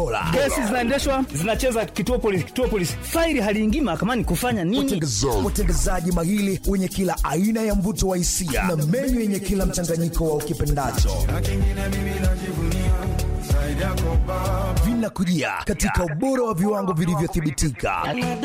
bora. Kesi zinaendeshwa zinacheza kituo polisi, kituo polisi, faili haliingii mahakamani kufanya nini? Watengezaji mahili wenye kila aina ya mvuto wa hisia na menyu yenye kila mchanganyiko wa ukipendacho vinakujia katika ubora wa viwango vilivyothibitika.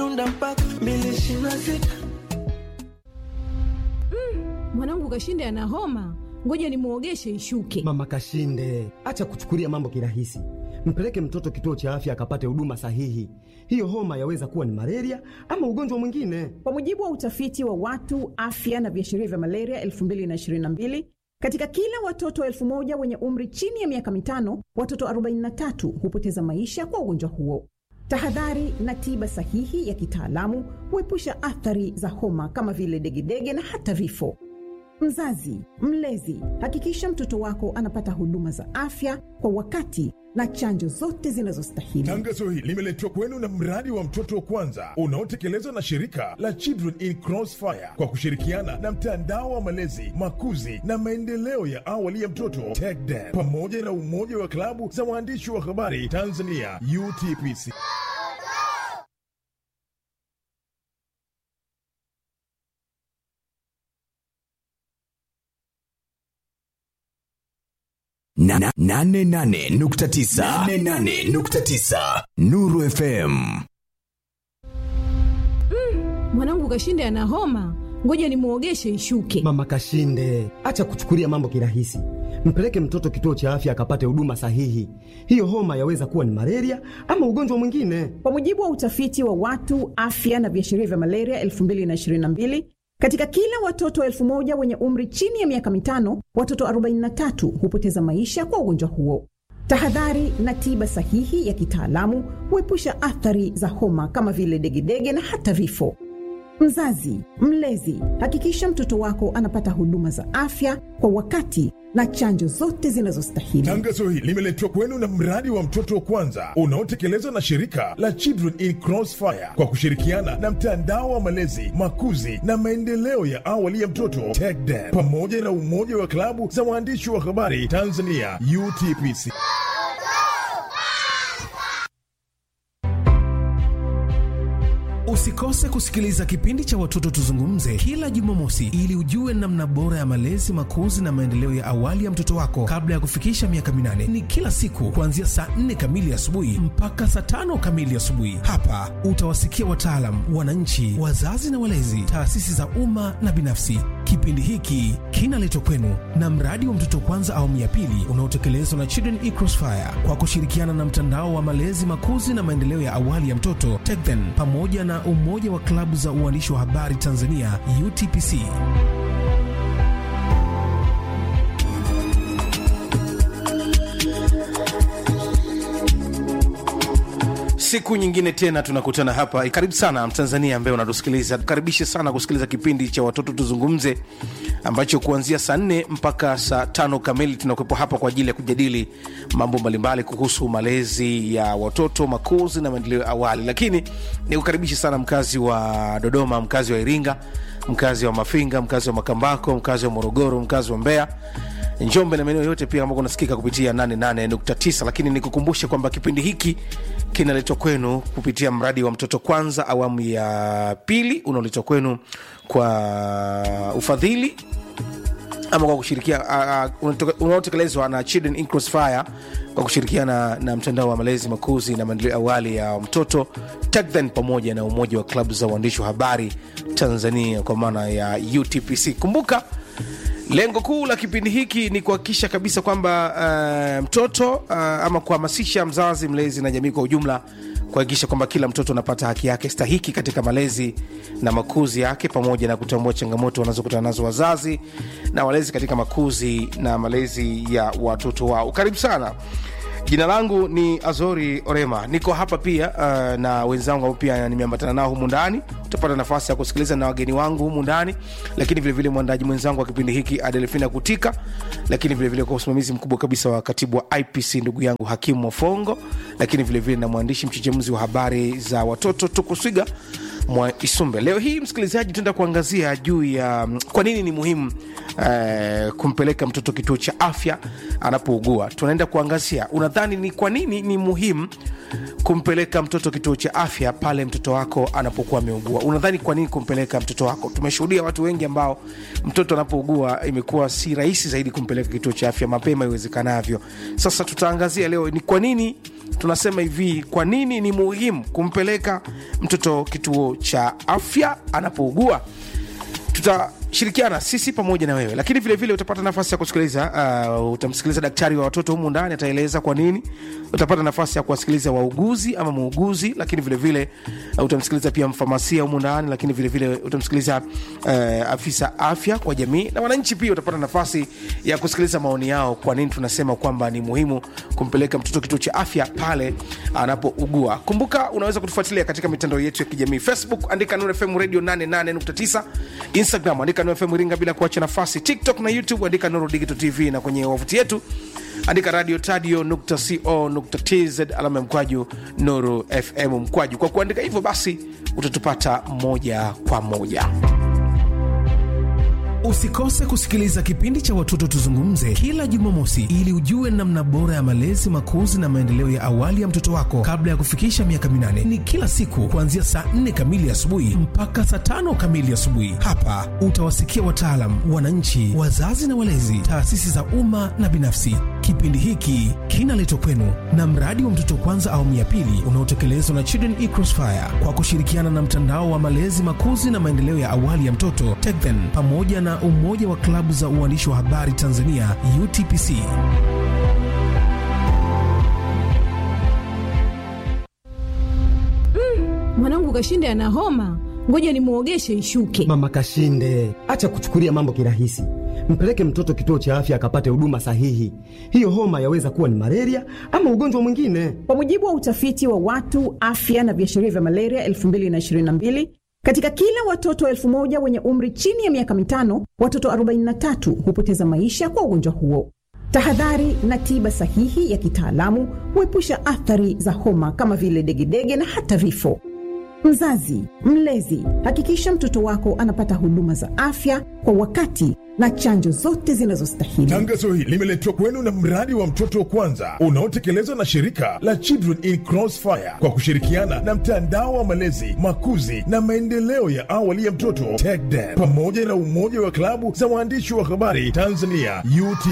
Mwanangu Kashinde ana homa, ngoja nimwogeshe ishuke. Mama Kashinde, acha kuchukulia mambo kirahisi. Mpeleke mtoto kituo cha afya akapate huduma sahihi. Hiyo homa yaweza kuwa ni malaria ama ugonjwa mwingine. Kwa mujibu wa utafiti wa watu afya na viashiria vya malaria 2022 katika kila watoto elfu moja wenye umri chini ya miaka mitano, watoto 43 hupoteza maisha kwa ugonjwa huo. Tahadhari na tiba sahihi ya kitaalamu huepusha athari za homa kama vile degedege na hata vifo. Mzazi, mlezi, hakikisha mtoto wako anapata huduma za afya kwa wakati na chanjo zote zinazostahili. Tangazo hili limeletwa kwenu na mradi wa mtoto wa kwanza unaotekelezwa na shirika la Children in Crossfire kwa kushirikiana na mtandao wa malezi, makuzi na maendeleo ya awali ya mtoto TECDEN pamoja na umoja wa klabu za waandishi wa habari Tanzania UTPC. Na- na- nane nane nukta tisa nane nane nukta tisa Nuru FM. Mwanangu Kashinde ana homa, ngoja nimwogeshe ishuke. Mama Kashinde, acha kuchukulia mambo kirahisi. Mpeleke mtoto kituo cha afya akapate huduma sahihi. Hiyo homa yaweza kuwa ni malaria ama ugonjwa mwingine. Kwa mujibu wa utafiti wa watu afya na viashiria vya malaria 2022 katika kila watoto elfu moja wenye umri chini ya miaka mitano, watoto 43 hupoteza maisha kwa ugonjwa huo. Tahadhari na tiba sahihi ya kitaalamu huepusha athari za homa kama vile degedege na hata vifo. Mzazi, mlezi, hakikisha mtoto wako anapata huduma za afya kwa wakati na chanjo zote zinazostahili. Tangazo hili limeletwa kwenu na mradi wa mtoto wa kwanza unaotekelezwa na shirika la Children in Crossfire kwa kushirikiana na mtandao wa malezi, makuzi na maendeleo ya awali ya mtoto TECDEN pamoja na umoja wa klabu za waandishi wa habari Tanzania UTPC. Usikose kusikiliza kipindi cha Watoto Tuzungumze kila Jumamosi ili ujue namna bora ya malezi, makuzi na maendeleo ya awali ya mtoto wako kabla ya kufikisha miaka minane. Ni kila siku kuanzia saa 4 kamili asubuhi mpaka saa tano kamili asubuhi. Hapa utawasikia wataalam, wananchi, wazazi na walezi, taasisi za umma na binafsi. Kipindi hiki kinaletwa kwenu na mradi wa Mtoto Kwanza awamu ya pili unaotekelezwa na Children in Crossfire kwa kushirikiana na mtandao wa malezi, makuzi na maendeleo ya awali ya mtoto TECDEN pamoja na umoja wa klabu za uandishi wa habari Tanzania UTPC. siku nyingine tena tunakutana hapa karibu sana mtanzania ambaye unatusikiliza karibishe sana kusikiliza kipindi cha watoto tuzungumze ambacho kuanzia saa nne mpaka saa tano kamili tunakuwepo hapa kwa ajili ya kujadili mambo mbalimbali kuhusu malezi ya watoto makuzi na maendeleo ya awali lakini nikukaribishe sana mkazi wa dodoma mkazi wa iringa mkazi wa mafinga mkazi wa makambako mkazi wa morogoro mkazi wa mbeya njombe na maeneo yote pia ambako unasikika kupitia 88.9 lakini nikukumbushe kwamba kipindi hiki kinaletwa kwenu kupitia mradi wa mtoto kwanza awamu ya pili unaoletwa kwenu kwa ufadhili ama kwa kushirikia uh, uh, unaotekelezwa na Children in Crossfire kwa kushirikiana na mtandao wa malezi makuzi na maendeleo ya awali ya mtoto TECDEN pamoja na umoja wa klabu za uandishi wa habari Tanzania kwa maana ya UTPC. Kumbuka lengo kuu la kipindi hiki ni kuhakikisha kabisa kwamba uh, mtoto uh, ama kuhamasisha mzazi mlezi na jamii kwa ujumla kuhakikisha kwamba kila mtoto anapata haki yake stahiki katika malezi na makuzi yake pamoja na kutambua changamoto wanazokutana nazo wazazi na walezi katika makuzi na malezi ya watoto wao karibu sana jina langu ni azori orema niko hapa pia uh, na wenzangu ambao pia nimeambatana nao humu ndani utapata nafasi ya kusikiliza na wageni wangu humu ndani lakini vilevile mwandaji mwenzangu wa kipindi hiki adelfina kutika lakini vilevile kwa usimamizi mkubwa kabisa wa katibu wa ipc ndugu yangu hakimu mofongo lakini vilevile na mwandishi mchechemuzi wa habari za watoto tukuswiga mwa isumbe leo hii msikilizaji tuenda kuangazia juu ya mm, kwa nini ni muhimu eh, kumpeleka mtoto kituo cha afya anapougua tunaenda kuangazia unadhani ni kwa nini ni muhimu kumpeleka mtoto kituo cha afya pale mtoto wako anapokuwa ameugua unadhani kwa nini kumpeleka mtoto wako tumeshuhudia watu wengi ambao mtoto anapougua imekuwa si rahisi zaidi kumpeleka kituo cha afya mapema iwezekanavyo sasa tutaangazia leo ni kwa nini tunasema hivi kwa nini ni muhimu kumpeleka mtoto kituo cha afya anapougua tutashirikiana sisi pamoja na wewe lakini vile vile utapata nafasi ya kusikiliza uh, utamsikiliza daktari wa watoto humu ndani ataeleza kwa nini utapata nafasi ya kuwasikiliza wauguzi ama muuguzi lakini vile vile uh, utamsikiliza pia mfamasia humu ndani lakini vile vile utamsikiliza uh, afisa afya kwa jamii na wananchi pia utapata nafasi ya kusikiliza maoni yao kwa nini tunasema kwamba ni muhimu kumpeleka mtoto kituo cha afya pale anapougua kumbuka unaweza kutufuatilia katika mitandao yetu ya kijamii facebook andika Nuru fm radio 88.9 instagram andika Nuru fm iringa bila kuacha nafasi tiktok na youtube andika nuru digital tv na kwenye wavuti yetu andika radio tadio nukta co nukta tz alama ya mkwaju nuru fm mkwaju kwa kuandika hivyo basi utatupata moja kwa moja Usikose kusikiliza kipindi cha Watoto Tuzungumze kila Jumamosi ili ujue namna bora ya malezi, makuzi na maendeleo ya awali ya mtoto wako kabla ya kufikisha miaka minane. Ni kila siku kuanzia saa 4 kamili asubuhi mpaka saa tano kamili asubuhi. Hapa utawasikia wataalam, wananchi, wazazi na walezi, taasisi za umma na binafsi. Kipindi hiki kinaletwa kwenu na mradi wa Mtoto Kwanza awamu ya pili unaotekelezwa na Children e Crossfire kwa kushirikiana na mtandao wa malezi, makuzi na maendeleo ya awali ya mtoto TECHDEN pamoja na umoja wa klabu za uandishi wa habari Tanzania UTPC. Mwanangu Kashinde ana homa, ngoja nimwogeshe ishuke. Mama Kashinde, acha kuchukulia mambo kirahisi. Mpeleke mtoto kituo cha afya akapate huduma sahihi. Hiyo homa yaweza kuwa ni malaria ama ugonjwa mwingine. Kwa mujibu wa utafiti wa watu afya na viashiria vya malaria 2022 katika kila watoto elfu moja wenye umri chini ya miaka mitano, watoto 43 hupoteza maisha kwa ugonjwa huo. Tahadhari na tiba sahihi ya kitaalamu huepusha athari za homa kama vile degedege na hata vifo. Mzazi, mlezi, hakikisha mtoto wako anapata huduma za afya kwa wakati na chanjo zote zinazostahili. Tangazo hili limeletwa kwenu na mradi wa mtoto wa kwanza unaotekelezwa na shirika la Children in Crossfire kwa kushirikiana na mtandao wa malezi, makuzi na maendeleo ya awali ya mtoto TECHDEN pamoja na umoja wa klabu za waandishi wa habari Tanzania UT